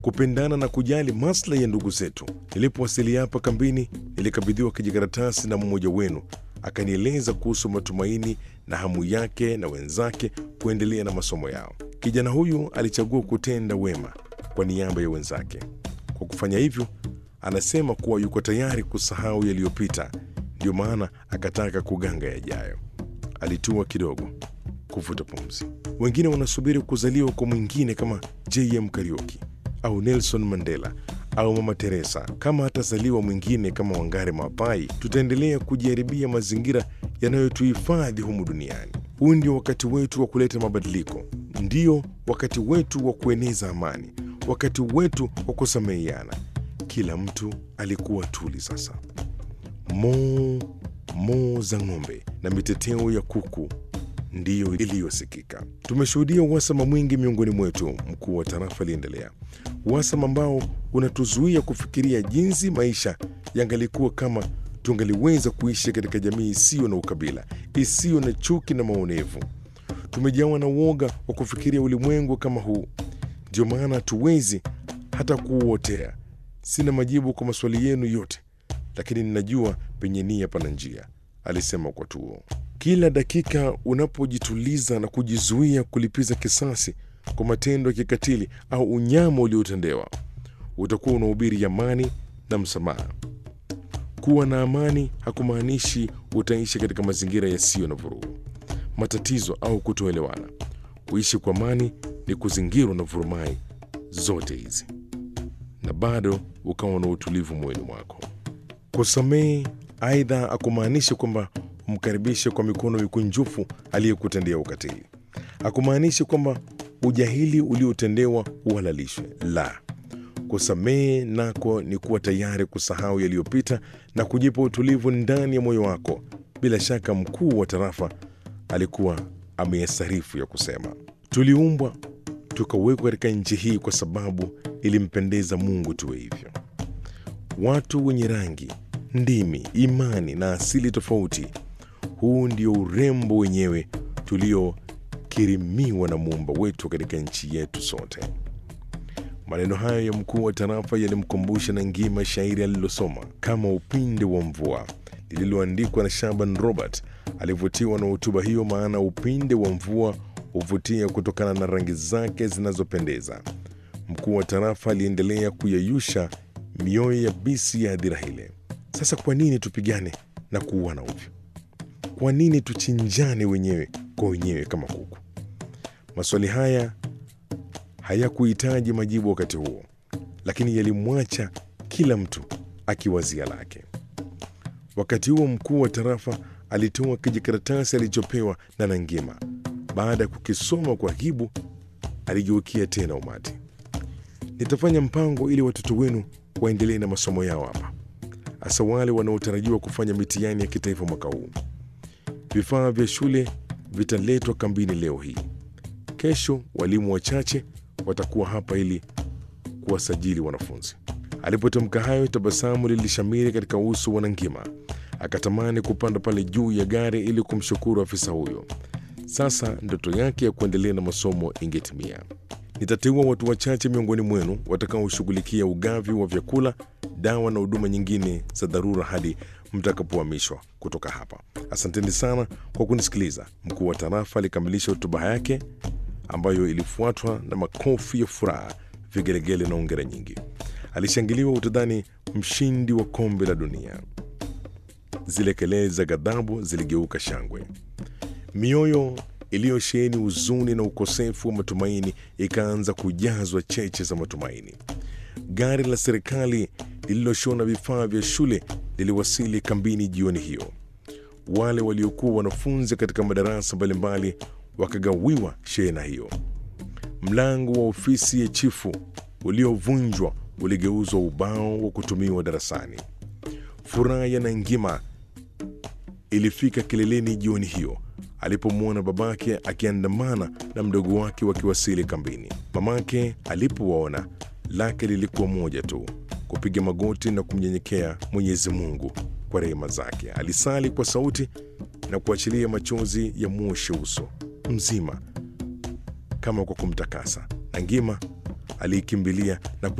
kupendana na kujali maslahi ya ndugu zetu. Nilipowasili hapa kambini, nilikabidhiwa kijikaratasi na mmoja wenu, akanieleza kuhusu matumaini na hamu yake na wenzake kuendelea na masomo yao. Kijana huyu alichagua kutenda wema kwa niaba ya wenzake. Kwa kufanya hivyo, anasema kuwa yuko tayari kusahau yaliyopita, ndiyo maana akataka kuganga yajayo. Alitua kidogo kuvuta pumzi. Wengine wanasubiri kuzaliwa kwa mwingine kama JM Kariuki au Nelson Mandela au Mama Teresa. Kama hatazaliwa mwingine kama Wangari Maapai, tutaendelea kujiharibia mazingira yanayotuhifadhi humu duniani. Huu ndio wakati wetu wa kuleta mabadiliko, ndio wakati wetu wa kueneza amani, wakati wetu wa kusameheana. Kila mtu alikuwa tuli sasa. Moo moo za ng'ombe na miteteo ya kuku ndiyo iliyosikika. Tumeshuhudia uhasama mwingi miongoni mwetu, mkuu wa tarafa aliendelea, uhasama ambao unatuzuia kufikiria jinsi maisha yangalikuwa kama tungaliweza kuishi katika jamii isiyo na ukabila, isiyo na chuki na maonevu. Tumejawa na uoga wa kufikiria ulimwengu kama huu, ndio maana hatuwezi hata kuuotea. Sina majibu kwa maswali yenu yote, lakini ninajua penye nia pana njia, alisema kwa tuo. Kila dakika unapojituliza na kujizuia kulipiza kisasi kwa matendo ya kikatili au unyama uliotendewa, utakuwa unahubiri amani na msamaha. Kuwa na amani hakumaanishi utaishi katika mazingira yasiyo na vurugu, matatizo au kutoelewana. Kuishi kwa amani ni kuzingirwa na vurumai zote hizi na bado ukawa na utulivu moyoni mwako. Kusamehe aidha akumaanisha kwamba umkaribishe kwa mikono mikunjufu aliyekutendea ukatili. Hakumaanishi kwamba ujahili uliotendewa uhalalishwe. La, kusamehe nako ni kuwa tayari kusahau yaliyopita na kujipa utulivu ndani ya moyo wako. Bila shaka mkuu wa tarafa alikuwa ameyasarifu ya kusema, tuliumbwa tukawekwa katika nchi hii kwa sababu ilimpendeza Mungu tuwe hivyo. Watu wenye rangi, ndimi, imani na asili tofauti. Huu ndio urembo wenyewe tuliokirimiwa na muumba wetu katika nchi yetu sote. Maneno hayo ya mkuu wa tarafa yalimkumbusha na ngima shairi alilosoma kama upinde wa mvua lililoandikwa na Shaban Robert. Alivutiwa na hotuba hiyo, maana upinde wa mvua huvutia kutokana na rangi zake zinazopendeza. Mkuu wa tarafa aliendelea kuyayusha mioyo ya bisi ya hadhira ile. Sasa kwa nini tupigane na kuuana ovyo? Kwa nini tuchinjane wenyewe kwa wenyewe kama kuku? Maswali haya hayakuhitaji majibu wakati huo, lakini yalimwacha kila mtu akiwazia lake. Wakati huo mkuu wa tarafa alitoa kijikaratasi alichopewa na Nangima. Baada ya kukisoma kwa hibu, aligeukia tena umati. Nitafanya mpango ili watoto wenu waendelee na masomo yao hapa, hasa wale wanaotarajiwa kufanya mitihani ya kitaifa mwaka huu. Vifaa vya shule vitaletwa kambini leo hii. Kesho walimu wachache watakuwa hapa ili kuwasajili wanafunzi. Alipotamka hayo, tabasamu lilishamiri katika uso wa Nangima. Akatamani kupanda pale juu ya gari ili kumshukuru afisa huyo. Sasa ndoto yake ya kuendelea na masomo ingetimia. Nitateua watu wachache miongoni mwenu watakaoshughulikia ugavi wa vyakula, dawa na huduma nyingine za dharura hadi mtakapohamishwa kutoka hapa. Asanteni sana kwa kunisikiliza. Mkuu wa tarafa alikamilisha hotuba yake ambayo ilifuatwa na makofi ya furaha, vigelegele na ongera nyingi. Alishangiliwa utadhani mshindi wa kombe la dunia. Zile kelele za ghadhabu ziligeuka shangwe. Mioyo iliyosheheni huzuni na ukosefu wa matumaini ikaanza kujazwa cheche za matumaini. Gari la serikali lililoshona vifaa vya shule liliwasili kambini jioni hiyo. Wale waliokuwa wanafunzi katika madarasa mbalimbali wakagawiwa shehena hiyo. Mlango wa ofisi ya chifu uliovunjwa uligeuzwa ubao wa kutumiwa darasani. Furaha ya Nangima ilifika kileleni jioni hiyo alipomwona babake akiandamana na mdogo wake wakiwasili kambini. Mamake alipowaona lake lilikuwa moja tu, kupiga magoti na kumnyenyekea Mwenyezi Mungu kwa rehema zake. Alisali kwa sauti na kuachilia machozi ya mwoshe uso mzima kama kwa kumtakasa. Nangima aliikimbilia na